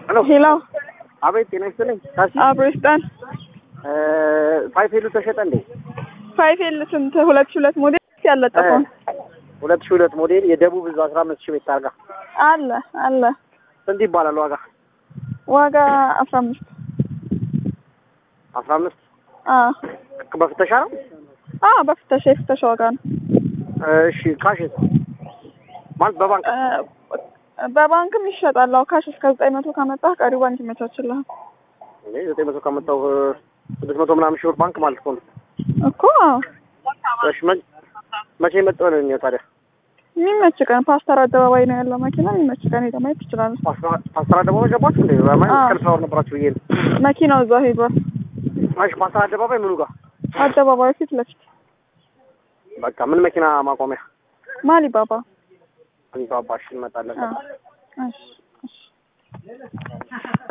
ሄሎ ሄሎ አቤት፣ ጤና ይስጥልኝ። ታሲ አብሮ ይስጠን። ፋይፌሉ ተሸጠ እንዴ? ፋይፌል ስንት? ሁለት ሺህ ሁለት ሞዴል ያለጠፈውን ሁለት ሺህ ሁለት ሞዴል የደቡብ እዛ አስራ አምስት ሺህ ቤት ታርጋ አለ አለ። ስንት ይባላል ዋጋ? ዋጋ አስራ አምስት አስራ አምስት አዎ በፍተሻ ነው? አዎ በፍተሻ የፍተሻ ዋጋ ነው። እሺ ካሽ ማለት በባንክ እ፣ በባንክም ይሸጣል። አዎ ካሽ እስከ ዘጠኝ መቶ ካመጣህ ቀሪው ባንክ ይመቻችልሃል እንዴ ዘጠኝ መቶ ካመጣሁ ስድስት መቶ ምናምን ሺህ ብር ባንክ ማለት እኮ ነው። እኮ። አዎ እሺ መ- መቼ መጣሁ ነው የሚለው ታዲያ? የሚመች ቀን ፓስተር አደባባይ ነው ያለው መኪና። የሚመች ቀን ሄደህ ማየት ትችላለህ። ፓስተር ፓስተር አደባባይ ገባችሁ እንዴ? ማለት አዎ። ቀልሳው ነበራችሁ ብዬ ነው። መኪናው እዛ ሄዷል። እሺ ፓስተር አደባባይ ምኑ ጋር? አደባባዩ ፊት ለፊት በቃ ምን መኪና ማቆሚያ? ማሊ ባባ። አሊባባ እሺ እንመጣለን። አዎ እሺ እሺ